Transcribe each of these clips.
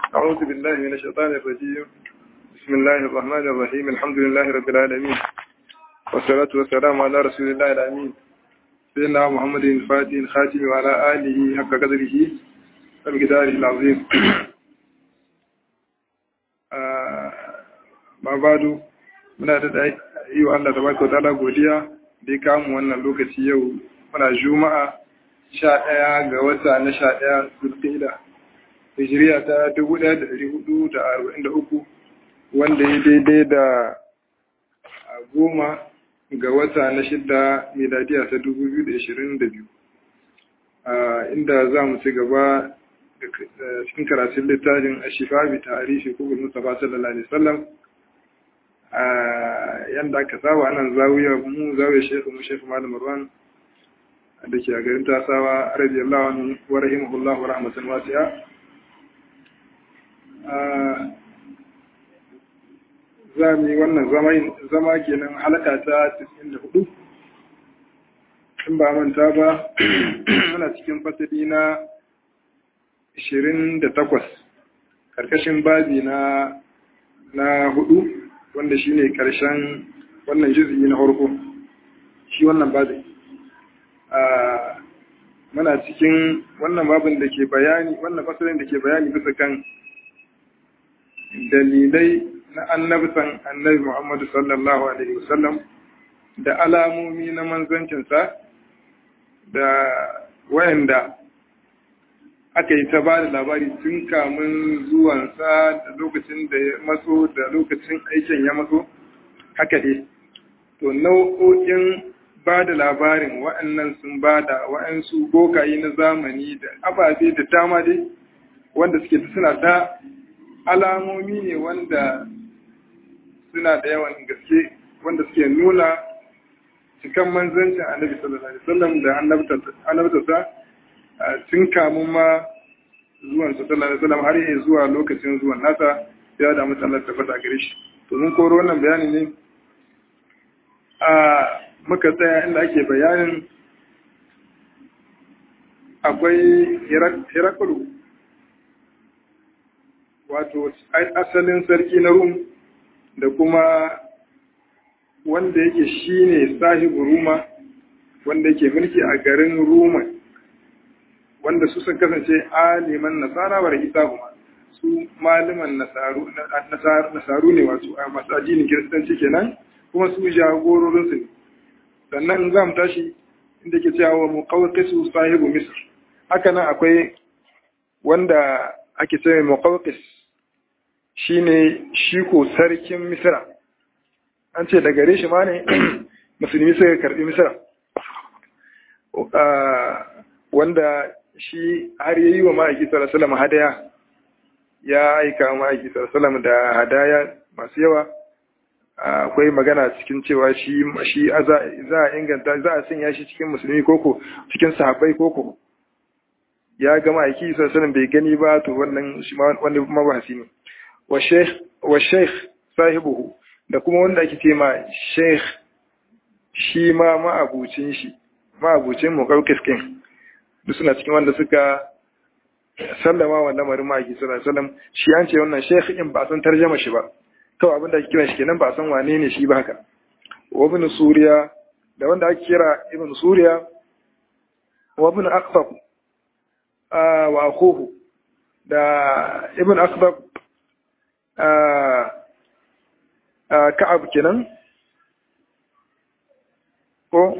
أعوذ بالله من الشيطان الرجيم بسم الله الرحمن الرحيم الحمد لله رب العالمين والصلاة والسلام على رسول الله الأمين سيدنا محمد الفاتح الخاتم وعلى آله حق قدره ومقداره العظيم ما بعد muna da yi wa Allah tabaraka wa ta'ala godiya da ya kamu wannan lokaci yau muna juma'a sha ɗaya ga wata na sha ɗaya zulqa'ida hijiriya ta dubu ɗaya da ɗari hudu da arba'in da uku wanda ya daidai da goma ga wata na shidda miladiya ta dubu biyu da ashirin da biyu inda za mu ci gaba cikin karatun littafin ashifa bi tarihi kubul mustafa sallallahu alaihi wasallam yanda aka saba anan zawiya mu zawiya shekhu mu shekhu malam marwan da ke a garin tasawa radiyallahu anhu wa rahimahullah wa rahmatan wasi'a za mu yi wannan zama kenan halaka ta 94 in ba manta ba muna cikin fasali na 28 karkashin babi na na hudu wanda shine karshen wannan juzi na farko shi wannan babi muna cikin wannan babin da ke bayani wannan fasalin da ke bayani bisa kan dalilai na annabtan annabi Muhammadu sallallahu alaihi wasallam da alamomi na manzancinsa da wayanda aka yi ta ba da labari tun kamun zuwansa da lokacin da ya matso da lokacin aikin ya matso haka dai to nau'o'in ba da labarin wa'annan sun ba da wa'ansu bokayi na zamani da ababe da dama dai wanda suke suna ta alamomi ne wanda suna da yawan gaske wanda suke nuna cikan manzancin annabi sallallahu alaihi wasallam da annabtarsa tun kamun ma zuwan sa sallallahu alaihi wasallam har yi zuwa lokacin zuwan nasa ya da mutum Allah tabbata gare shi to mun koro wannan bayani ne a muka tsaya inda ake bayanin akwai Heraklu wato asalin sarki na Rum da kuma wanda yake shine sahibu Ruma wanda yake mulki a garin Roma wanda su sun kasance aliman nasara wa isa kuma su maliman nasaru ne wato a masu addinin kiristanci kenan kuma su jagororinsu ne sannan za mu tashi inda ke cewa mu su sahibu misr haka nan akwai wanda ake cewa muqawqis shine shi ko sarkin misra an ce da gare shi ma ne musulmi suka karbi misra wanda shi har ya yi wa ma'aiki salasalam hadaya ya aika ma'aiki salasalam da hadaya masu yawa akwai magana cikin cewa shi shi za a inganta za a sanya shi cikin musulmi koko cikin sahabbai koko ya ga ma'aiki salasalam bai gani ba to wannan shi wanda mabahasi ne wa sheikh sahibuhu da kuma wanda ake ce ma sheikh shi ma ma'abucin shi ma'abucin mukaukiskin duk suna cikin wanda suka sallama wa lamarin ma'aiki sallallahu alaihi wasallam shi an ce wannan sheikh in ba san tarjama shi ba kawai abinda ake kira shi kenan ba san wane ne shi ba haka wa ibn suriya da wanda ake kira ibn suriya wa ibn aqtab wa akhuhu da ibn aqtab ka'ab kenan ko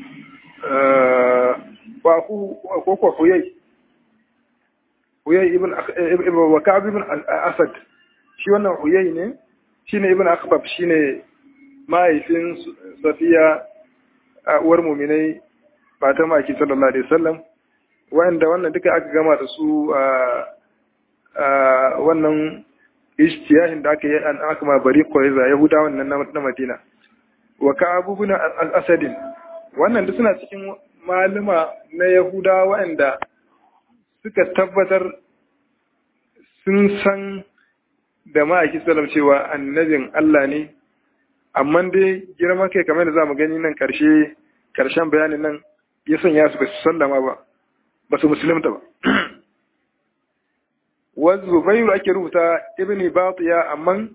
ko ko huyai huyai ibn ibn wa ka'ab ibn asad shi wannan huyai ne shine ibn akhbab shine mahaifin safiya uwar muminai fatan maki sallallahu alaihi wasallam wanda wannan duka aka gama da su a wannan ishtiyahin da aka yi an aka ma bari quraiza yahuda wannan na madina wa ka'ab ibn asad wannan duk suna cikin malama na Yahuda waɗanda suka tabbatar sun san da ma'aiki salam cewa annabin Allah ne, amma dai girman kai kamar da za mu gani nan ƙarshe ƙarshen bayanin nan ya sanya su ba su sallama ba, ba su musulunta ba. wa zubairu ake rubuta ibn batiya amma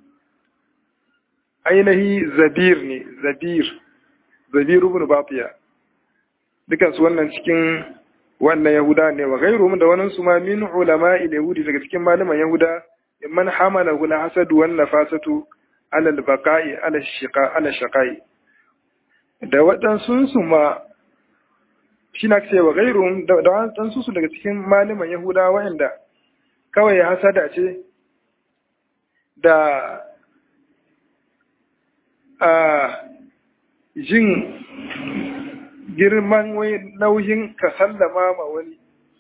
ainihi zabir ne zabir zabir ibn batiya dukan su wannan cikin wannan yahuda ne wa gairu da wannan su ma min ulama yahudi daga cikin malaman yahuda man hamala hula hasadu wan nafasatu ala al-baqa'i ala shiqa ala shaqai da waɗansu su ma shi na ce wa gairu da waɗansu su daga cikin malaman yahuda wa'anda kawai hasada ce da a jin girman nauyin ka sallama ma wani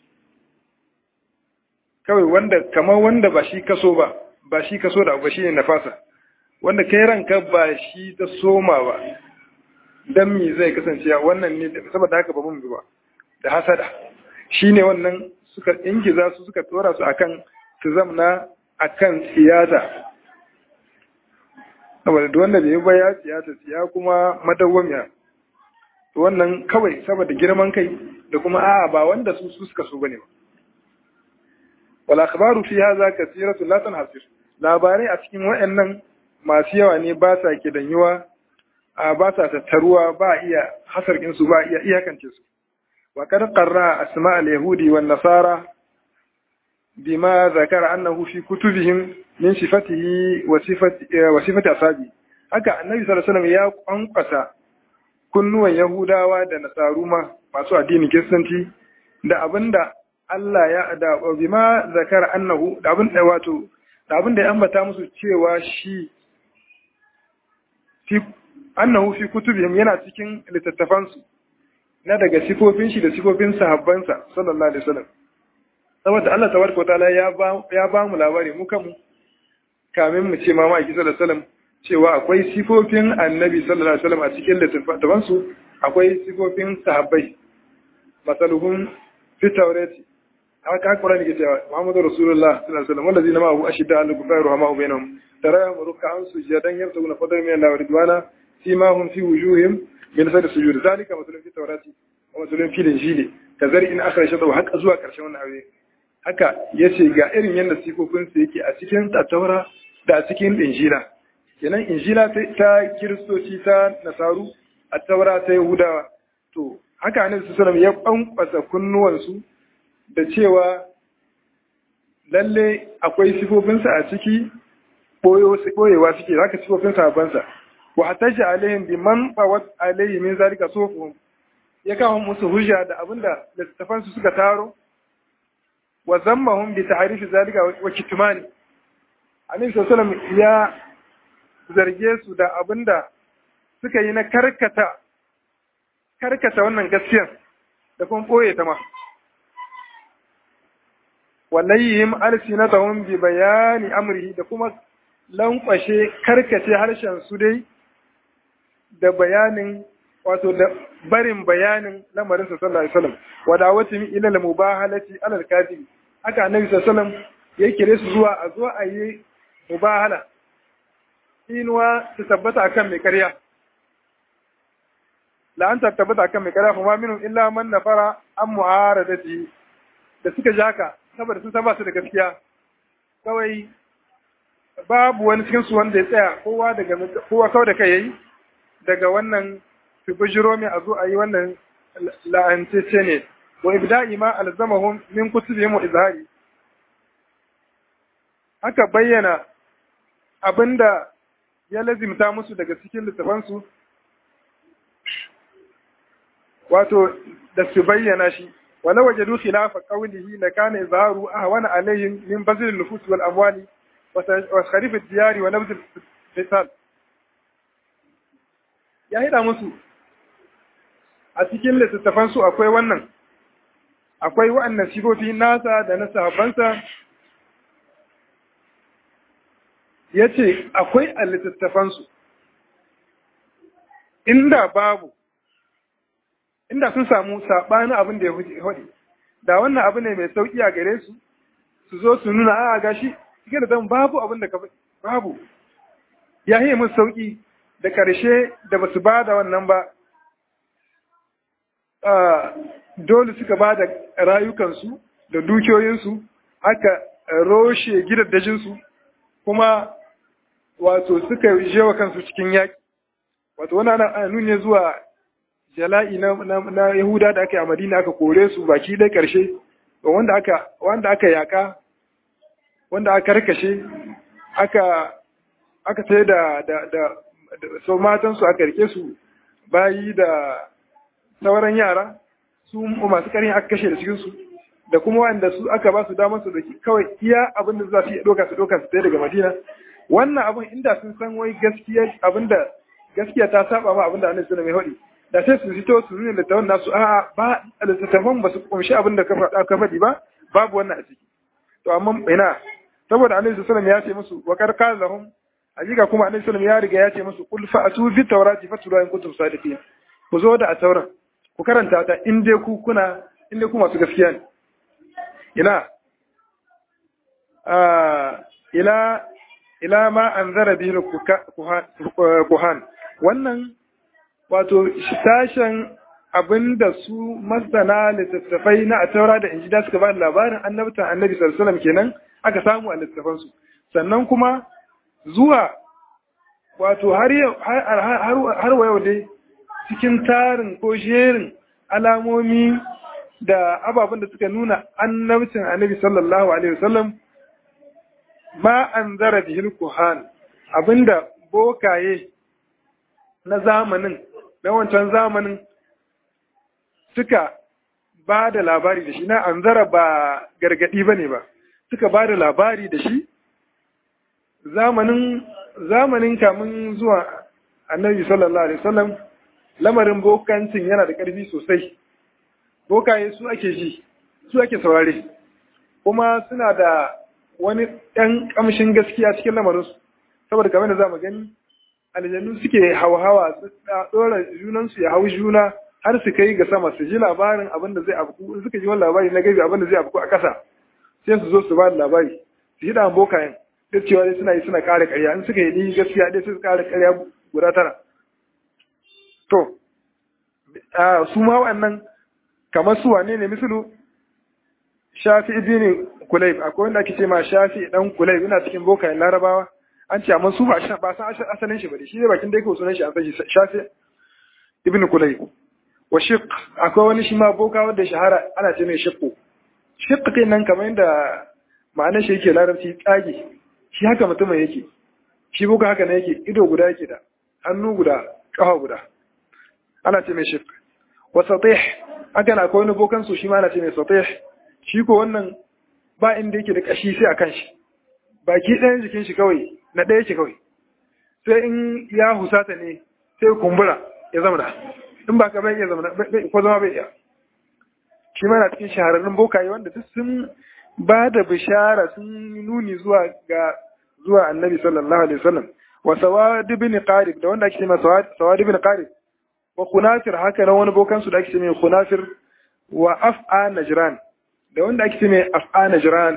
kawai wanda kamar wanda ba shi kaso ba ba shi kaso da ba shi ne nafasa wanda kai ranka ba shi ta soma ba dan me zai kasance wannan ne saboda haka ba mun bi ba da hasada shine wannan suka ingiza su suka tsora su akan su zamna akan siyasa saboda duk wanda bai ba ya siyasa siya kuma madawwamiya to wannan kawai saboda girman kai da kuma a'a ba wanda su su suka so bane ba wal akhbaru fi hadha kathiratu la tanhasir labarai a cikin wayannan masu yawa ne ba sa kidanyuwa a ba sa tattaruwa ba iya hasarkin su ba iya iyakance su wa qad qarra asma al yahudi wan nasara bima zakara annahu fi kutubihim min sifatihi wa sifati wa sifati asabi haka annabi sallallahu alaihi wasallam ya kwankwasa kunnuwan yahudawa da nasaru ma masu addinin kiristanci da abinda Allah ya da bima zakara annahu da abin da wato da abin da ya ambata musu cewa shi fi annahu fi kutubihim yana cikin littattafansu na daga sifofin shi da sifofin sahabbansa sallallahu alaihi wasallam saboda Allah tabaraka wa ta'ala ya ba ya ba mu labari mu kanmu kamin mu ce ma ma sallallahu alaihi wasallam cewa akwai sifofin annabi sallallahu alaihi wasallam a cikin littattafansu akwai sifofin sahabbai masaluhun fi tawrati haka Qur'ani ke cewa Muhammadu Rasulullah sallallahu alaihi wasallam wallazi nama hu ashidda al kufar wa ma bainahum tarahum ruk'an sujadan yabtaguna fadlan min Allah wa ridwana fima hum fi wujuhihim min sadr sujud zalika masalun fi tawrati wa masalun fi injili kazari in akhra shadu haka zuwa karshen wannan aure haka yace ga irin yanda sifofin su yake a cikin tattaura da a cikin injila kenan injila ta kiristoci ta nasaru a taura ta yahudawa to haka annabi sallallahu alaihi wasallam ya kwankwasa kunnuwansu da cewa lalle akwai sifofinsa a ciki ɓoyewa suke haka sifofin sabansa wa hatashi alaihim bi man bawat alaihi min zalika sufuhum ya kawo musu hujja da abinda littafansu suka taro wa zammahum bi ta'rifi zalika wa kitmani annabi sallallahu ya zarge su da abinda suka yi na karkata karkata wannan gaskiyar da kuma ɓoye ta ma walayhim alsinatahum bi bayani amrihi da kuma lankwashe karkace harshen su dai da bayanin wato da barin bayanin lamarin sa sallallahu alaihi wasallam wa da'awati ila al-mubahalati ala al-kadhib haka annabi sallallahu alaihi wasallam ya kire su zuwa a zuwa a yi mubahala inuwa ta tabbata akan mai karya la an tabbata akan mai karya fa ma minhum illa man nafara an mu'aradati da suka ji haka saboda sun san ba su da gaskiya kawai babu wani cikin su wanda ya tsaya kowa daga kowa kawai da kai yayi daga wannan su bujiro mai a zo a yi wannan la'antece ne wa ibda'i ma alzamahum min kutubihim wa izhari haka bayyana abinda ya lazimta musu daga cikin littafansu wato da su bayyana shi ولو وجدوا خلاف قوله لكان إظهاره أهون عليهم من بذل النفوس والأموال وخريف الديار ونبذ القتال ya hida musu a cikin littattafansu akwai wannan akwai wa'annan sigofi nasa da na sahabbansa ya ce akwai a littattafansu inda babu inda sun samu saɓanin abin da ya hudu da wannan abu ne mai sauƙi a gare su su zo su nuna a gashi cike da zan babu abin da babu ya yi musu sauƙi da ƙarshe da ba su ba da wannan ba dole suka ba da rayukansu da dukiyoyinsu haka roshe gidaddajinsu kuma wato suka jewa kansu cikin yaƙi wato wani ana nuni zuwa jala'i na, na, yahuda da aka yi a madina aka kore su baki ɗaya ƙarshe wanda aka wanda aka yaƙa wanda aka karkashe aka aka sai da da da, da so matansu aka rike su bayi da sauran yara su masu ƙarin aka kashe da cikinsu da kuma wanda su aka ba su damar su da kawai iya abin da za su iya ɗauka su ɗauka su tsaye daga madina wannan abin inda sun san wai gaskiya abin da gaskiya ta saba ma abin da annabi sallallahu alaihi wasallam da sai su fito su nuna da tawon nasu a'a ba littattafan ba su kumshi abin da ka faɗi ba babu wannan a ciki to amma ina saboda annabi sallallahu alaihi wasallam ya ce musu wa karkar lahum hakika kuma annabi sallallahu ya riga ya ce musu qul fa'atu bi tawrati fatlu in kuntum sadiqin ku zo da a tauran ku karanta ta in dai ku kuna in dai ku masu gaskiya ne ina ila ila ma anzara bihi kuhan wannan wato sashen abinda su masana littattafai na a taura da injida suka ba labarin annabtan annabi sallallahu alaihi kenan aka samu a littattafansu sannan kuma zuwa wato har wa yau dai cikin tarin ko jerin alamomi da ababen da suka nuna annabcin annabi sallallahu alaihi wasallam ma an zara bihil kuhan abinda bokaye na zamanin na wancan zamanin suka ba da labari da shi na an zara ba gargadi ba ne ba suka ba da labari da shi zamanin zamanin kamun zuwa annabi sallallahu alaihi wasallam lamarin bokancin yana da ƙarfi sosai bokaye su ake ji su ake saurare kuma suna da wani ɗan ƙamshin gaskiya cikin lamarinsu saboda kamar da za mu gani aljannu suke hawa-hawa su ɗora junansu ya hau juna har su kai ga sama su ji labarin abin da zai afku in suka ji wani labari na gaibi abin da zai afku a ƙasa sai su zo su ba da labari su yi ɗan bokayen duk cewa dai suna yi suna ƙara ƙarya in suka yi gaskiya dai su ƙara ƙarya guda tara to su ma waɗannan kamar su wane ne misalu shafi ibn kulayb akwai wanda ake ce ma shafi dan kulayb ina cikin bokayen larabawa an ce amma su ba ba san asalin shi bane shi ne bakin da yake sunan shi an san shi shafi ibn kulayb wa shiq akwai wani shi ma boka wanda shahara ana ce mai shiqqu shiq kai nan kamar yadda ma'anar shi yake larabci tsage shi haka mutumin yake shi boka haka ne yake ido guda yake da hannu guda kafa guda ana ce mai shiq wa satih haka na akwai wani bokan su shi ma ana ce mai satih shi ko wannan ba inda yake da kashi sai a kan shi baki ɗayan jikin shi kawai na ɗaya yake kawai sai in ya husata ne sai kumbura ya zama da in ba ka bai iya zama ko zama bai iya shi ma na cikin shahararrun bokaye wanda duk sun ba da bishara sun nuni zuwa ga zuwa annabi sallallahu alaihi wasallam wa sawad ibn qarib da wanda ake cewa sawad ibn qarib wa kunafir haka na wani bokan su da ake cewa kunafir wa af'a najran da wanda ake mai af'ana jiran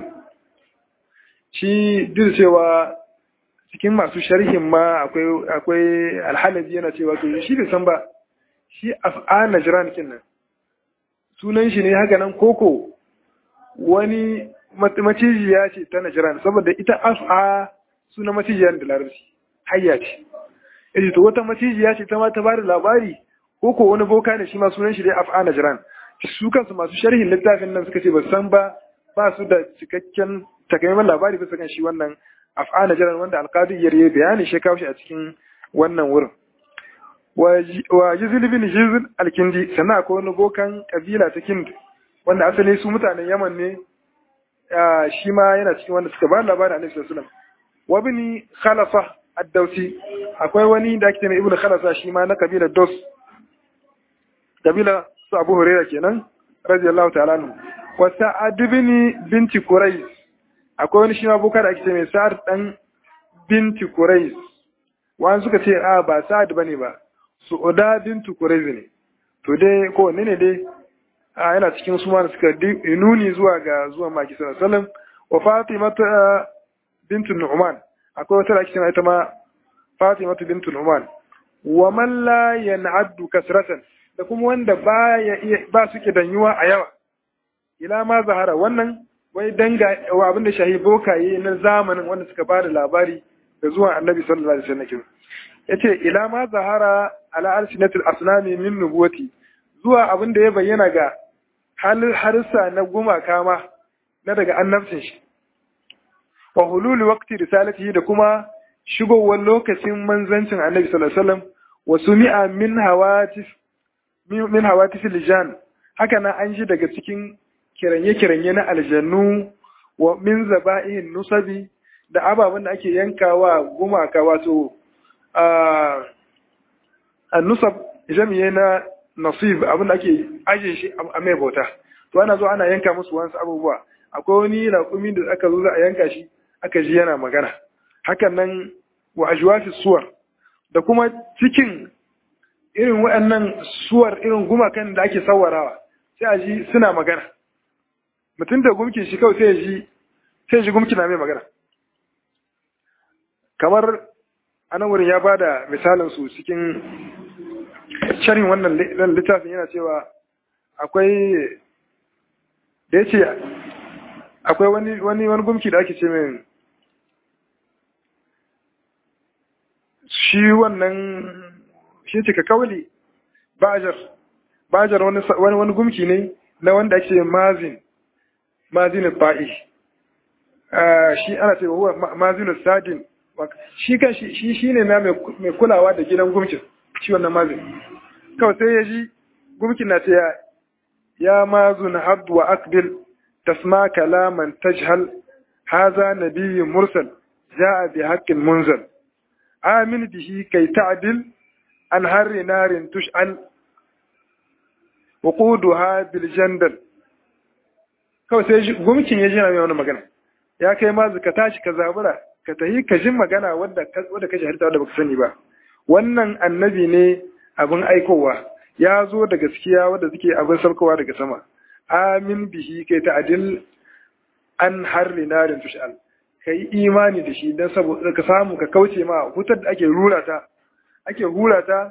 shi duk cewa cikin masu sharhin ma akwai akwai alhalabi yana cewa to shi bai san ba shi af'ana jiran kinnan sunan shi ne haka nan koko wani macijiya ce ta najiran saboda ita af'a suna macijiya da larabci hayya ce yace to wata macijiya ce ta ma ta bada labari koko wani boka ne shi ma sunan shi dai af'ana jiran su kansu masu sharhin littafin nan suka ce ba san ba ba su da cikakken takamaiman labari bisa kan shi wannan af'ana jiran wanda alqadi yarye bayani shi kawo shi a cikin wannan wurin wa jizil bin jizil alkindi sannan akwai wani bokan kabila ta kind wanda asali su mutanen yaman ne shi ma yana cikin wanda suka ba labarin annabi sallallahu alaihi wasallam wa bin khalafa ad-dausi akwai wani da ake mai ibnu khalafa shi ma na kabilar dos kabila su abu huraira kenan radiyallahu ta'ala anhu wa sa'ad bin binti quraiz akwai wani shi ma boka da ake ce mai sa'ad dan binti quraiz wani suka ce a ba sa'ad bane ba su'uda bintu quraiz ne to dai ko ne ne dai a yana cikin su ma suka nuni zuwa ga zuwa maki sallallahu alaihi wasallam wa fatima bintu nu'man akwai wata da ake cewa ita ma fatima bintu nu'man wa man la yan'addu kasratan da kuma wanda ba ya iya ba su danyuwa a yawa ila ma zahara wannan wai danga wa abin da shahi bokaye na zamanin wanda suka bada labari da zuwan annabi sallallahu alaihi wasallam yace ila ma zahara ala alsinatil asnami min nubuwati zuwa abin da ya bayyana ga halin harsa na gumaka ma na daga annabcin shi wa hulul waqti risalatihi da kuma shigowar lokacin manzancin annabi sallallahu alaihi wasallam wa sumi'a min hawatif min hawatif lijan haka na an ji daga cikin kiranye-kiranye na aljannu wa min zaba'ihin nusabi da ababen da ake yankawa gumaka wato a nusab jami'ai na nasib abin da ake ajiye shi a mai bauta to ana zo ana yanka musu wasu abubuwa akwai wani raƙumi da aka zo za a yanka shi aka ji yana magana hakan nan wa ajwati suwar da kuma cikin irin waɗannan suwar irin gumakan da ake sawarawa sai a ji suna magana mutum da gumkin shi kawai sai ji sai ji gumki na mai magana kamar anan wurin ya bada misalin su cikin sharhin wannan littafin yana cewa akwai da ya ce akwai wani wani wani gumki da ake ce min shi wannan shi ce ka kawali bajar bajar wani wani gumki ne na wanda ake mazin mazin ba'i shi ana ce wa mazin sadin shi kan shi shi ne na mai kulawa da gidan gumkin shi wannan mazin kawai sai ya ji gumkin na ce ya ya mazun habdu wa akbil tasma kalaman tajhal haza nabiyyun mursal ja'a bi haqqin munzal amin bihi kai ta'dil an harri narin tush'al wuquduha bil jandal kawai sai gumkin ya ji na mai wani magana ya kai mazu ka tashi ka zabura ka tahi ka jin magana wadda wadda ka shaharta wadda baka sani ba wannan annabi ne abin aikowa ya zo da gaskiya wadda suke abin saukowa daga sama amin bihi kai ta adil an harri narin tushal ka yi imani da shi don saboda ka samu ka kauce ma hutar da ake rura ta ake hura ta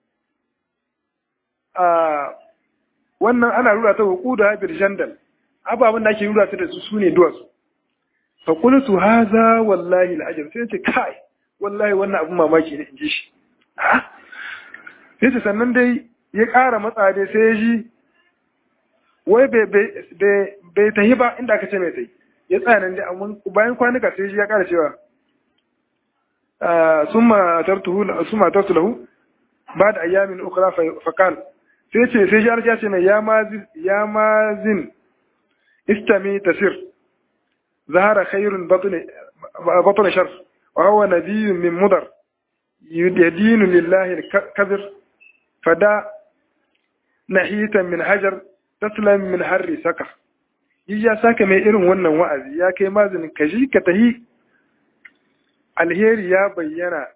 a wannan ana rura ta hukudu habir jandal ababen da ake rura ta da su sune duwatsu fa qultu hadha wallahi al'ajab sai ce kai wallahi wannan abun mamaki ne in ji shi sai ce sannan dai ya ƙara matsa dai sai ya ji wai bai tahi ba inda aka ce mai tahi ya tsaya nan dai amma bayan kwanuka sai ya ƙara cewa summa tartu lahu ba da ayyamin ukra fakal sai ce sai ya ce mai ya mazin istami tasir ظهر خير بطن بطن شر وهو نبي من مضر يدين لله الكذر فدا نحيتا من حجر تسلم من حر سكر ya saka mai irin wannan wa'azi ya kai mazinin ka ji ka tahi alheri ya bayyana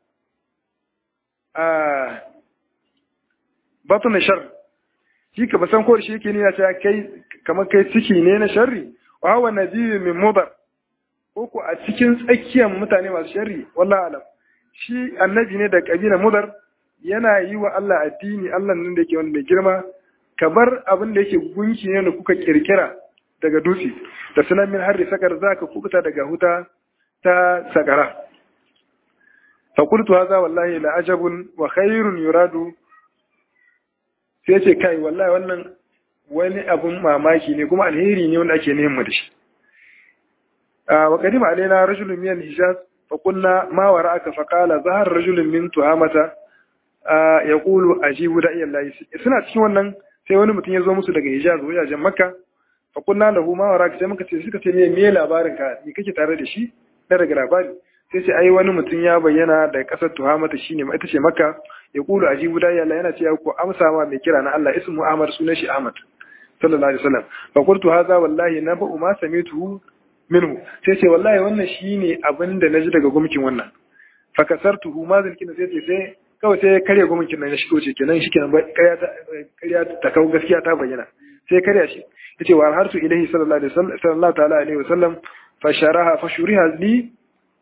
a batun shar shi ka basan ko shi yake nuna ta kai kamar kai ciki ne na sharri wa hawa nabiyyu min mudar ko ko a cikin tsakiyar mutane masu sharri wallahi alam shi annabi ne da kabila mudar yana yi wa Allah addini Allah nan da yake wani mai girma ka bar abin da yake gunki ne da kuka kirkira daga dutse da sunan min harri sakar zaka kubuta daga huta ta sakara fa qultu hadha wallahi la ajabun wa khairun yuradu sai ce kai wallahi wannan wani abun mamaki ne kuma alheri ne wanda ake neman da shi wa qadima alaina rajulun min al-hijaz fa qulna ma wara'aka fa qala zahar rajulun min tuhamata yaqulu ajibu da'i Allah suna cikin wannan sai wani mutum ya zo musu daga hijaz wajajen makka fa qulna lahu ma wara'aka sai muka ce suka ce me me labarin ka ni kake tare da shi na daga labari sai ce ai wani mutum ya bayyana daga kasar tuhamata shine ita ce makka yaqulu ajibu da'i Allah yana ce ku amsa ma mai kira na Allah ismu Ahmad sunan shi Ahmad sallallahu alaihi wasallam fa qultu hadha wallahi nabu ma sami'tuhu minhu sai ce wallahi wannan shine abin da naji daga gumkin wannan fa kasartuhu ma zalkina sai ce sai kawai sai karya gumkin nan ya shigo ce kenan shi kenan karya ta karya ta kawo gaskiya ta bayyana sai karya shi yace wa hartu ilahi sallallahu alaihi wasallam sallallahu ta'ala alaihi wasallam fa sharaha fa shuriha li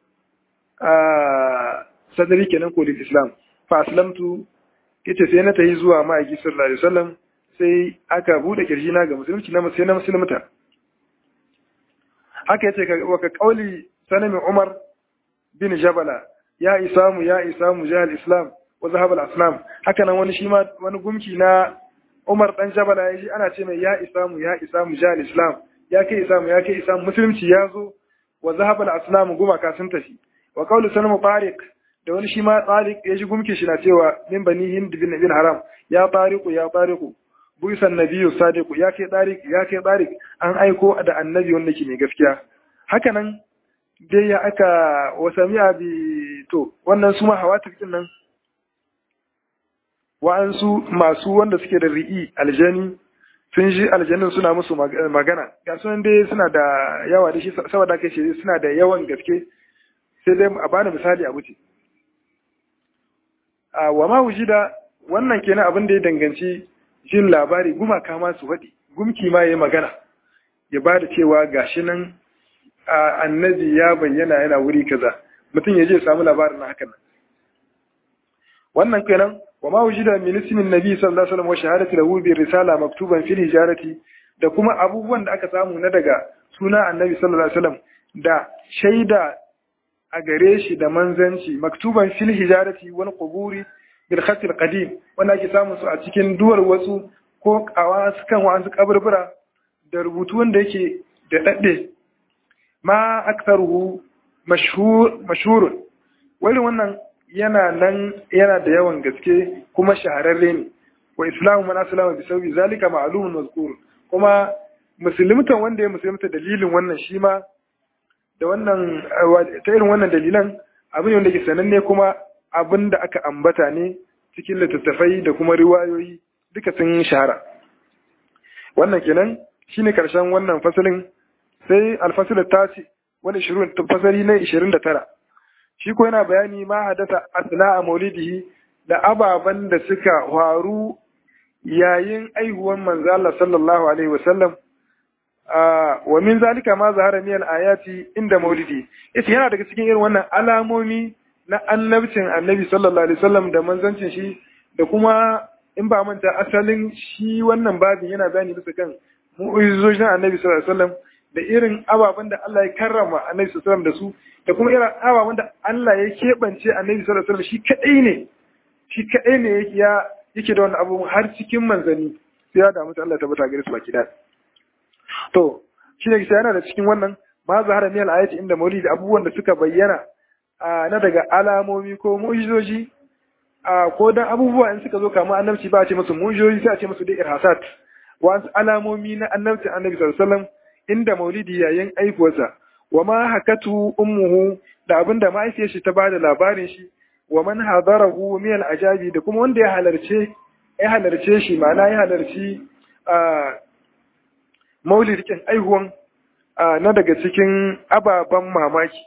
a sadri kenan ko islam fa aslamtu yace sai na tayi zuwa ma'aiki sallallahu alaihi wasallam sai aka bude kirji na ga musulunci na sai na musulunta haka yace wa ka qauli sanami umar bin jabala ya isamu ya isamu jahal islam wa zahab al asnam haka nan wani shi ma wani gumki na umar dan jabala ya ji ana ce mai ya isamu ya isamu jahal islam ya kai isamu ya kai isamu musulunci ya zo wa zahab al asnam gumaka sun tafi wa qauli sanami tariq da wani shi ma tariq ya ji gumki shi na cewa min bani hind bin bin haram ya tariqu ya tariqu buisan nabiyyu sadiqu ya kai tariq ya kai tariq an aiko da annabi wanda ke mai gaskiya haka nan dai ya aka wasamiya bi to wannan su ma hawatifin nan wa'ansu masu wanda suke da ri'i aljani sun ji aljanin suna musu magana ga sunan dai suna da yawa da shi saboda kai shi suna da yawan gaske sai dai a bani misali a wuce a wa ma wujida wannan kenan abin da ya danganci jin labari gumaka ma su faɗi gumki ma ya yi magana ya ba da cewa gashi nan annabi ya bayyana yana wuri kaza mutum ya je samu labarin hakan nan wannan kenan wa ma wujida min ismin nabi sallallahu alaihi wasallam wa shahadati lahu bi risala maktuban fil hijarati da kuma abubuwan da aka samu na daga suna annabi sallallahu alaihi wasallam da shaida a gare shi da manzanci maktuban fil hijarati wal quburi bil khat al qadim wanda ake samu su a cikin duwar wasu ko kawa kan wa'ansu kaburbura da rubutu wanda yake da dadde ma aktharuhu mashhur mashhurun wani wannan yana nan yana da yawan gaske kuma shahararre ne wa islamu man aslama bi sawi zalika ma'lumun mazkur kuma musulmtan wanda ya musulmta dalilin wannan shi ma da wannan ta irin wannan dalilan abin wanda ke sananne kuma abin da aka ambata ne cikin littattafai da kuma riwayoyi duka sun shahara wannan kenan shine karshen wannan fasalin sai alfasil tasi wani shirin fasali na 29 shi ko yana bayani ma hadasa asna a maulidihi da ababen da suka faru yayin aihuwan manzo Allah sallallahu alaihi wasallam wa min zalika ma zahara min ayati inda maulidi yace yana daga cikin irin wannan alamomi na annabcin annabi sallallahu alaihi wasallam da manzancin shi da kuma in ba manta asalin shi wannan babin yana bayani bisa kan mu'ujizojin annabi sallallahu alaihi wasallam da irin ababen da Allah ya karrama annabi sallallahu alaihi wasallam da su da kuma irin ababen da Allah ya keɓance annabi sallallahu alaihi wasallam shi kadai ne shi kadai ne yake ya yake da wannan abubuwan har cikin manzanni sai ya damu Allah tabbata gare su baki da to shi ne yana da cikin wannan ma zahara min al-ayati inda maulidi abubuwan da suka bayyana na daga alamomi ko mu'jizoji ko dan abubuwa in suka zo kamar annabci ba a ce musu mu'jizoji sai a ce musu da irhasat wasu alamomi na annabci annabi sallallahu alaihi wasallam inda maulidi yayin aifuwarsa wa ma hakatu ummuhu da abinda mahaifiyar shi ta bada labarin shi wa man hadarahu min al-ajabi da kuma wanda ya halarce ya halarce shi ma'ana ya halarci maulidin aihuwan na daga cikin ababen mamaki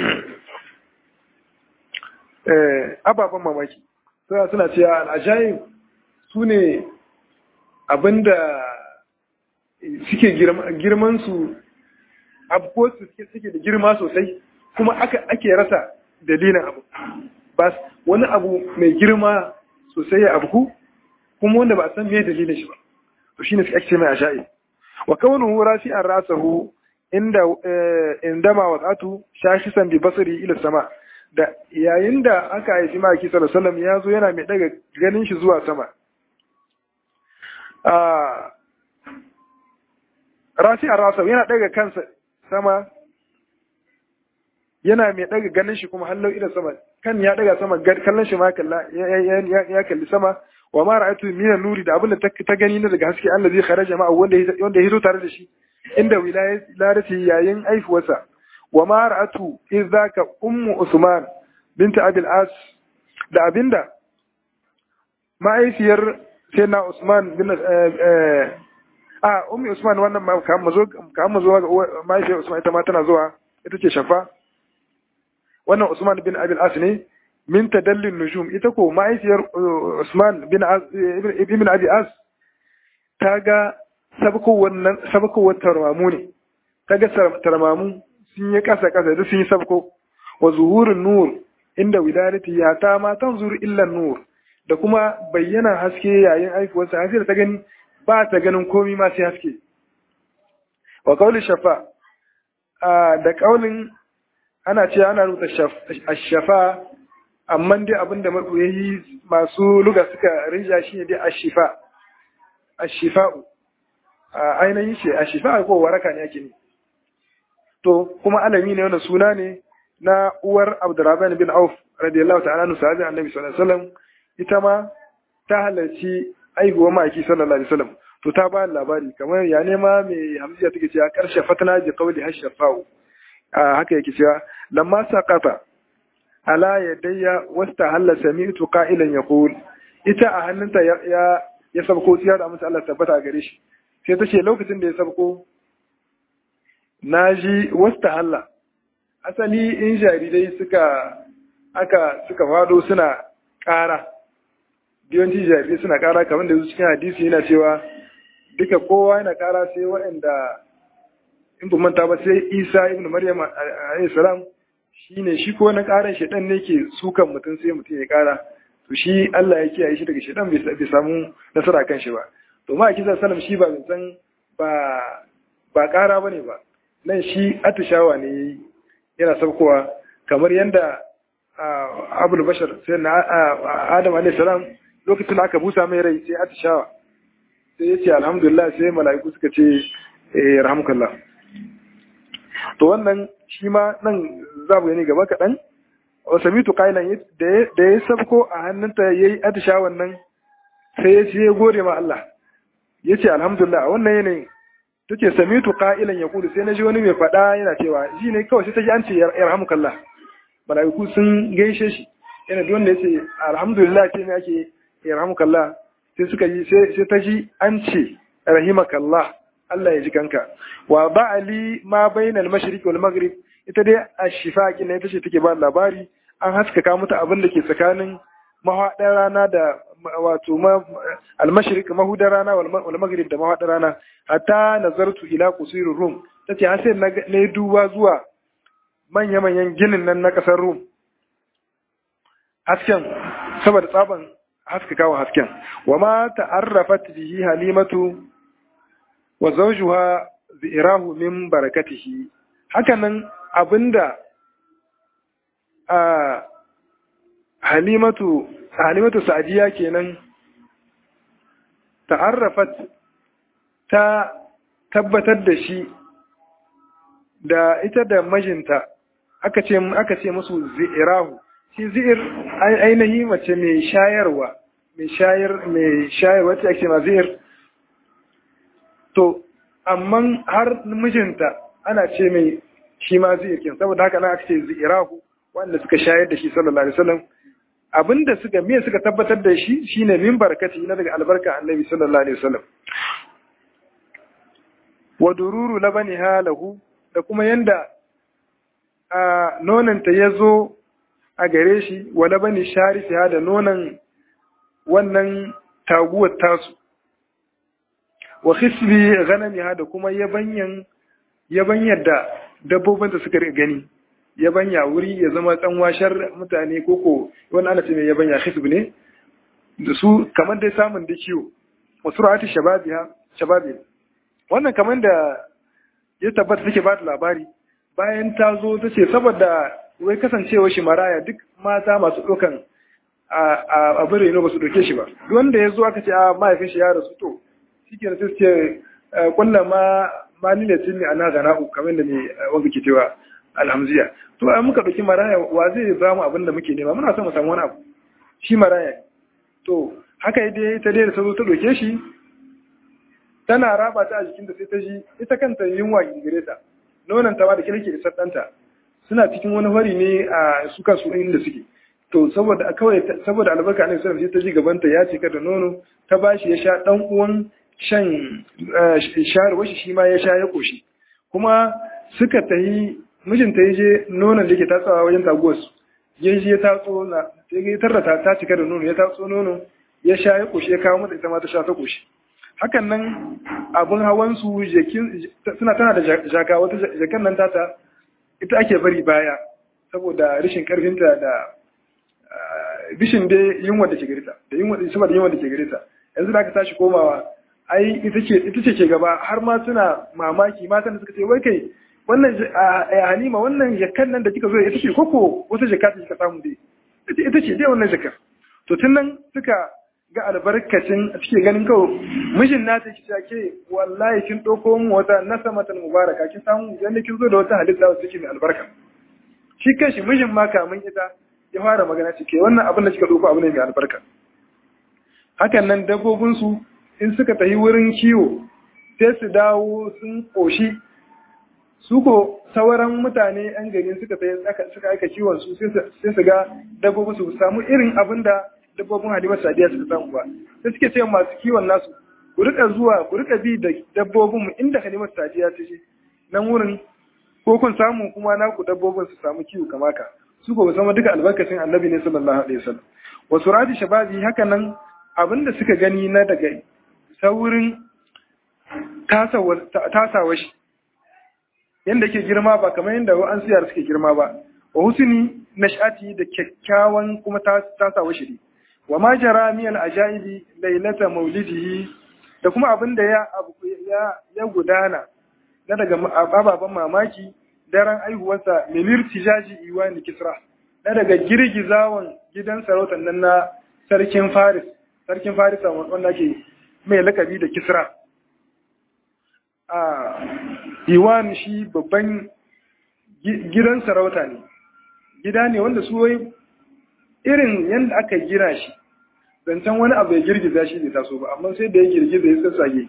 ababen mamaki suna suna cewa al'ajayin su ne abinda suke girman su abubuwa su suke da girma sosai kuma ake rasa dalilin abu ba wani abu mai girma sosai ya abu kuma wanda ba a san me dalilin shi ba to shine suke ake mai ajayi wa kaunuhu rafi'an rasahu inda indama wasatu shashisan bi basari ila sama da yayin da aka haifi maki sallallahu alaihi ya zo yana mai daga ganin shi zuwa sama rafi'an rasahu yana daga kansa sama yana mai daga ganin shi kuma hallau ila sama kan ya daga sama kallon shi ma kalla ya kalli sama wa ma ra'aytu min nuri da abin da ta gani na daga haske Allah zai kharaja ma wanda wanda ya zo tare da shi inda wilayati yayin aifuwarsa wa ma ra'atu idzaka ummu usman binta abil as da abinda ma'aifiyar sayyidina usman bin a ummi usman wannan ma kan mazo kan mazo ma'aifiyar usman ita ma tana zuwa ita ce shafa wannan usman bin abil as ne min tadallin nujum ita ko ma'aifiyar usman bin ibn abi as ta ga sabkowar tarmamu ne ta ga tarmamu sun yi kasa kasa da sun yi sabko wa zuhurin nur inda wiladati ya ta ma tanzuru illa nur da kuma bayyana haske yayin aifuwarsa haske da ta gani ba ta ganin komi ma sai haske wa kauli shafa da kaulin ana ce ana rubuta ashafa amma dai abinda yayi masu luga suka rinja shi ne dai ashifa ashifa'u ainihin shi ashifa ko waraka ne ake ne to kuma alami ne wanda suna ne na uwar Abdurrahman bin Auf radiyallahu ta'ala anhu sahabi annabi sallallahu alaihi wasallam ita ma ta halarci aihuwar ma'aiki sallallahu alaihi wasallam to ta ba labari kamar ya nema mai hamziya take cewa karshe fatana bi qawli hashafa'u haka yake cewa lamma saqata ala yadayya wasta halla sami'tu qa'ilan yaqul ita a hannunta ya ya sabko tsiya da musu Allah tabbata gare shi sai ta ce lokacin da ya sabko naji wasta halla asali in jarirai suka aka suka fado suna ƙara yawanci jarirai suna ƙara kamar da cikin hadisi yana cewa duka kowa yana ƙara sai waɗanda in ba manta ba sai isa ibn maryam alayhi salam shine shi ko na ƙaran shedan ne ke sukan mutum sai mutum ya ƙara to shi Allah ya kiyaye shi daga shedan bai samu nasara kan shi ba to ma kisa sallam shi ba san ba ba ƙara bane ba nan shi atishawa ne yayi yana saukowa kamar yadda abul bashar sai na adam alayhi salam lokacin da aka busa mai rai sai atishawa sai ya ce alhamdulillah sai mala'iku suka ce eh rahmukallah to wannan shi ma nan za mu gani gaba kaɗan wa samitu qailan da ya sabko a hannunta yayi atishawan nan sai ya ce ya gode ma Allah ya ce alhamdulillah a wannan yanayin ta ce samitu qa'ilan yaqulu sai na ji wani mai faɗa yana cewa shi ne kawai sai ta ji an ce yarhamukallah malaiku sun gaishe shi yana duk wanda yace alhamdulillah ce ne ake yarhamukallah sai suka yi sai ta ji an ce rahimakallah Allah ya ji kanka wa ba'ali ma bainal mashriq wal maghrib ita dai ashifa kin ita ce take ba labari an haskaka mata abin da ke tsakanin mahaɗar rana da wato almashrik mahudar rana wal maghrib da mahaɗar rana hatta nazartu ila qusir rum tace har sai na duba zuwa manya manyan ginin nan na kasar rum hasken saboda tsaban haskakawa hasken wa ma ta'arrafat bihi halimatu wa zawjuha zi'rahu min barakatihi hakanan abinda a halimatu halimatu sa'diya kenan ta'arrafat ta tabbatar da shi da ita da majinta aka ce aka ce musu zi'rahu shi zi'ir ainihi mace mai shayarwa mai shayar mai shayarwa ce ake ma zi'ir to amma har mijinta ana ce mai shi ma zi'ir kin saboda haka na aka ce zi'rahu wanda suka shayar da shi sallallahu alaihi wasallam abinda suka me suka tabbatar da shi shine min barkati na daga albarka annabi sallallahu alaihi wasallam wa dururu labaniha lahu da kuma yanda a nonanta ya zo a gare shi wa labani sharifiha da nonan wannan taguwar tasu wa khisbi ghanamiha da kuma yabanyan yabanyar da dabbobin da suka gani yabanya wuri ya zama tsanwashar mutane koko wani ana ce mai yabanya hisb ne da su kamar dai samun da kiwo wasu ra'ati shababiha shababi wannan kamar da ya tabbata take ba da labari bayan ta zo ta ce saboda wai kasancewa shi maraya duk mata masu ɗaukan a abin reno ba su ɗauke shi ba duk wanda ya zo aka ce a mahaifin shi ya rasu to shi ke sai ce kulla ma ma ni ne tun ana gana'u kamar da ne wanda ke cewa alhamziya to ai muka ɗauki maraya wa zai ba mu abin da muke nema muna son mu samu wani abu shi maraya to haka dai ta dai da ta zo ta ɗauke shi tana raba ta a jikinta sai ta ji ita kanta yunwa gire ta nonon ta ma da kirki isar ɗanta suna cikin wani hori ne a su kansu inda suke to saboda kawai saboda albarka annabi sallallahu alaihi sai ta ji gabanta ya cika da nono ta bashi ya sha dan uwan shan shayarwar shi shi ma ya sha ya koshi kuma suka tayi mijinta ya je nonon da ke tatsawa wajen taguwar su ya je ya tatso na ya tarrata ta cika da nono ya tatso nono ya sha ya koshi ya kawo mata ita ma ta sha ta koshi hakan nan abun hawan su suna tana da jaka wata jakan nan tata ita ake bari baya saboda rashin karfinta da bishin dai yunwa da ke garita da yunwa da saboda yunwa da ke garita yanzu da aka tashi komawa ai ita ce ita ce ke gaba har ma suna mamaki matan da suka ce wai kai wannan halima wannan jakan nan da kika zo ita ce koko wata jaka ta kika samu dai ita ce dai wannan jakar to tun nan suka ga albarkacin suke ganin kawo mijin nata ki ke wallahi kin ɗauko mu wata nasamatan mubaraka kin samu yanda kin zo da wata halitta wacce take mai albarka shi kanshi mijin ma kamun ita ya fara magana ce ke wannan abin da kika ɗauko abu ne mai albarka hakan nan dabbobin su in suka tafi wurin kiwo sai su dawo sun ƙoshi su ko sauran mutane yan gari suka tafi suka aika kiwon su sai su ga dabbobin su samu irin abin da dabbobin halimar sadiya suka samu ba sai suke ce masu kiwon nasu ku rika zuwa ku rika bi da dabbobin mu inda halimar sadiya ta ce nan wurin ko kun samu kuma naku dabbobin su samu kiwo kama ka su ko zama duka albarkacin annabi ne sallallahu alaihi wasallam wa surati shababi haka nan abinda suka gani na daga saurin tasawa shi yanda ke girma ba kamar yadda an siyar suke girma ba wa husni nash'ati da kyakkyawan kuma tasawa shi wa ma jara min al-ajaibi lailata maulidihi da kuma abin da ya ya ya gudana na daga ababen mamaki daren aihuwarsa milir tijaji iwani kisra na daga girgizawan gidan sarautar nan na sarkin faris sarkin farisa wanda ke mai lakabi da kisra a iwan shi babban gidan sarauta ne gida ne wanda su wai irin yadda aka gina shi zancen wani abu ya girgiza shi bai taso ba amma sai da ya girgiza ya sassage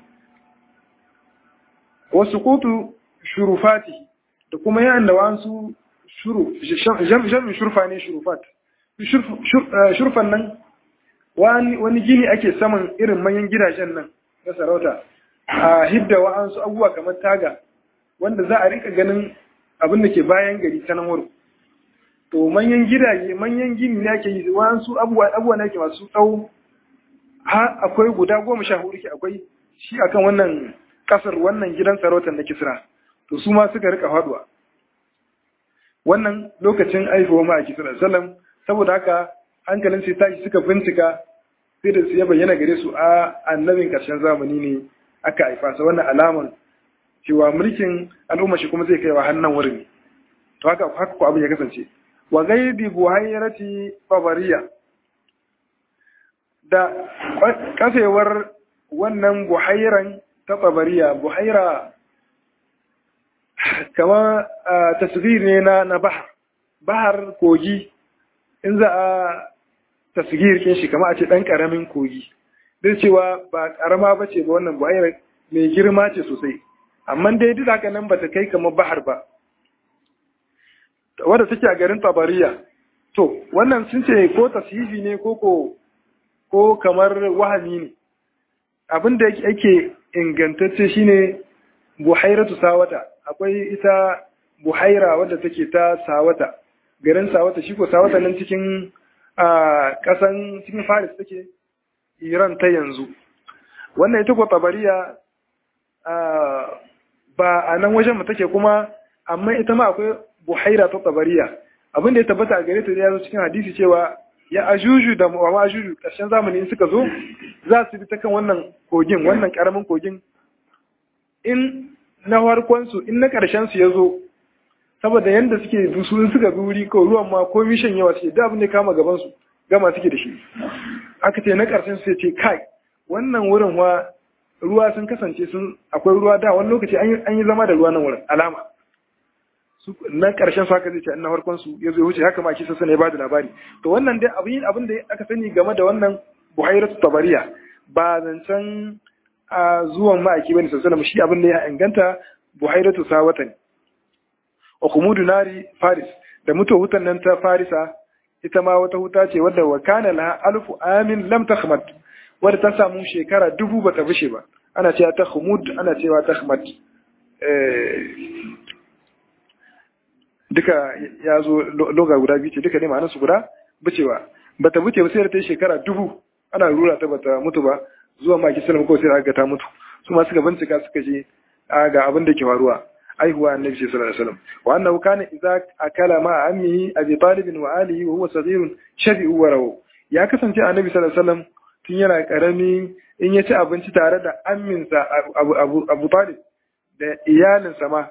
wasu kotu shurufati da kuma yan da wasu jami'in shurfa ne shurufat shurfan nan wani gini ake saman irin manyan gidajen nan na sarauta a hidda wa'ansu abubuwa kamar taga wanda za a rika ganin abin da ke bayan gari ta nan wurin to manyan gidaje manyan gini ne ake yi wa'ansu abubuwa ne ke masu tsawo ha akwai guda goma sha hudu ke akwai shi akan wannan kasar wannan gidan sarautar na kisra to su ma suka rika faduwa wannan lokacin aihuwa ma a kisra sallam saboda haka hankalin sai tashi suka bincika sai da su ya bayyana gare su a annabin karshen zamani ne aka haifa sa wannan alaman cewa mulkin al'umma shi kuma zai kaiwa hannun wurin to haka haka ko abin ya kasance wa gaibi buhairati babariya da kafewar wannan buhairan ta babariya buhaira kama tasgir ne na na bahar bahar kogi in za a tasgir kin shi kama a ce dan karamin kogi duk cewa ba karama ba ce ba wannan buhairar mai girma ce sosai amma dai duk haka nan ba ta kai kamar bahar ba wadda take a garin tabariya to wannan sun ce ko tasihi ne ko ko ko kamar wahami ne abin da yake ingantacce shine buhairatu sawata akwai ita buhaira wadda take ta sawata garin sawata shi ko sawata nan cikin kasan cikin faris take iran ta yanzu wannan ita ko tabariya ba a nan wajen mu take kuma amma ita ma akwai buhaira ta tabariya abin da ya tabbata a gare ta ya zo cikin hadisi cewa ya ajuju da wa ajuju ƙarshen zamani in suka zo za su bi ta kan wannan kogin wannan ƙaramin kogin in na farkon su in na ƙarshen su ya zo saboda yanda suke dusu in suka bi wuri ko ruwan ma ko mishan yawa suke da abin da kama gaban su gama suke da shi aka ce na ƙarshen su ya ce kai wannan wurin wa ruwa sun kasance sun akwai ruwa da wani lokaci an yi zama da ruwa nan wurin alama na ƙarshen su haka zai ce na farkon su ya zo wuce haka ma kisa sani ya bada labari to wannan dai abin abin da aka sani game da wannan buhairatu tabariya ba zancen a zuwan ma'aiki bane sallallahu shi abin da ya inganta buhairatu sawata ne wa kumudu nari faris da mutuwa hutan nan ta farisa ita ma wata huta ce wadda wa kana laha alfu amin lam takhmat wadda ta samu shekara dubu bata bushe ba ana cewa ta khumud ana cewa ta khmat duka ya zo loga guda biyu ce duka ne ma'anarsu guda bucewa bata buce ba sai da ta yi shekara dubu ana rura ta bata mutu ba zuwa maki salam ko sai aka ta mutu su ma suka bincika suka ce ga abin da ke faruwa aihuwa annabi sallallahu alaihi wasallam wa annahu kana idza akala ma ammihi abi talib wa alihi wa huwa saghirun shabi'u wa rawu ya kasance annabi sallallahu alaihi wasallam tun yana karami in ya ci abinci tare da amminsa abu abu talib da iyalinsa ma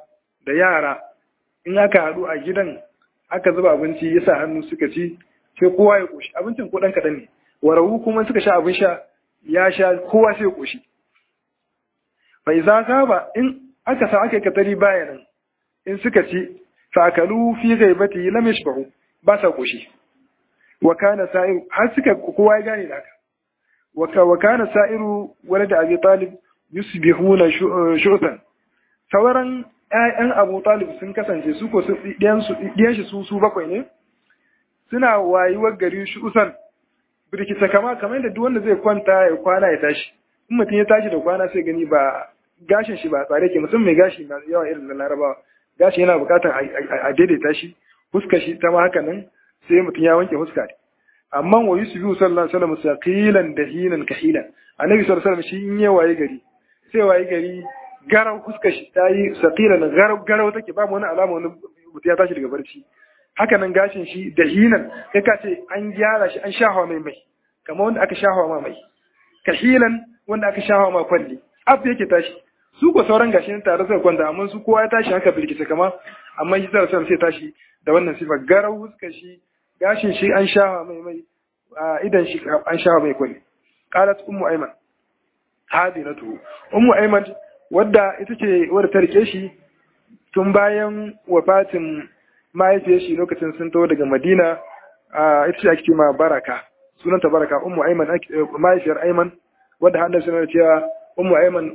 da yara in aka haɗu a gidan aka zuba abinci ya sa hannu suka ci sai kowa ya ƙoshi abincin ko ɗan kaɗan ne warawu kuma suka sha abin sha ya sha kowa sai ya ƙoshi bai za ka ba in aka sa aka yi katari bayanan in suka ci fakalu fi gaibati lam yashbahu ba sa ƙoshi wa kana sa'iru har suka kowa ya gane da haka wa kana sa'iru walad abi talib yusbihuna shu'tan sauran ƴaƴan Abu Talib sun kasance su ko ɗiyan shi su su bakwai ne suna wayuwar gari shi usan birkita kama kamar yadda duk wanda zai kwanta ya kwana ya tashi in mutum ya tashi da kwana sai gani ba gashin shi ba tsare ke musamman mai gashi na yawa irin na larabawa gashi yana bukatar a daidaita shi fuska shi ta ma haka nan sai mutum ya wanke fuska ne amma wa yusufu sallallahu alaihi wasallam saqilan dahinan kahilan annabi sallallahu alaihi wasallam shi in ya waye gari sai waye gari garau fuska shi ta yi saqilan garau garau take ba wani alama wani mutum ya tashi daga barci haka nan gashin shi dahinan kai ka ce an gyara shi an shahawa mai mai kamar wanda aka shahawa ma mai kahilan wanda aka shahawa ma kwalli ab yake tashi su ko sauran gashi tare suka kwanta amma su kowa ya tashi haka bilkita kama amma shi sallallahu sai tashi da wannan sifa garau fuska shi gashin shi an shawa mai mai idan shi an shawa mai kwalli qalat ummu ayman hadinatu ummu ayman wadda ita ce wadda ta rike shi tun bayan wafatin mahaifiyar shi lokacin sun taho daga madina ita ce ake ma baraka sunanta baraka ummu ayman mahaifiyar ayman wadda hannun suna cewa ummu ayman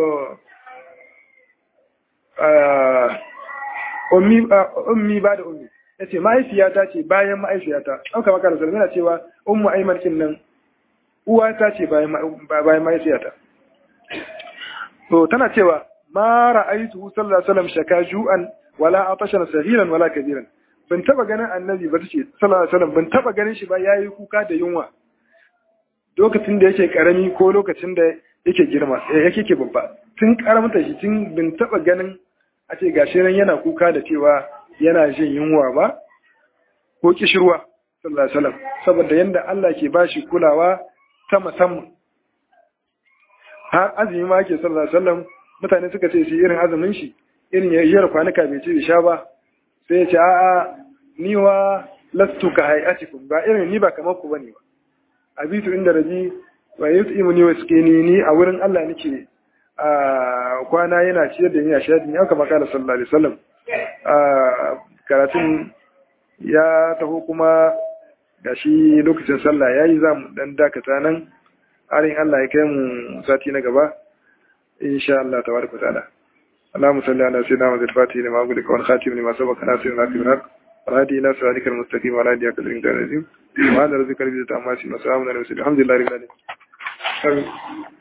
ummi ba da ummi ya ce mahaifiyata ce bayan mahaifiyata an kama kara zargi na cewa ummu aiman kin nan uwata ce bayan mahaifiyata to tana cewa ma ra'aitu sallallahu alaihi wasallam shaka ju'an wala atashan sahiran wala kabiran ban taba ganin annabi ba tace sallallahu alaihi wasallam ban taba ganin shi ba yayi kuka da yunwa lokacin da yake karami ko lokacin da yake girma yake ke babba tun karamta shi tun ban taba ganin a ce gashi nan yana kuka da cewa yana jin yunwa ba ko kishirwa sallallahu alaihi wasallam saboda yanda Allah ke bashi kulawa ta musamman har azumi ma ke sallallahu alaihi wasallam mutane suka ce shi irin azumin shi irin yayyar kwanuka bai ci sha ba sai ya ce a'a ni wa lastu ka hayatikum ba irin ni ba kamar ku bane ba abitu inda rabi wa yut'imuni wa yaskini ni a wurin Allah nake a kwana yana ciyar da ni a shahadi ni aka makala sallallahu alaihi wasallam karatun ya taho kuma ga shi lokacin sallah ya yi za mu dan dakata nan harin Allah ya kai mu sati na gaba insha Allah ta baraka ta'ala اللهم صل على سيدنا محمد الفاتح لما أغلق والخاتم لما سبق ناصر الحق بالحق والهادي إلى صراطك المستقيم وعلى آله قدر العظيم وهذا رزق الذي تأماسي وسلام على المرسلين الحمد لله رب العالمين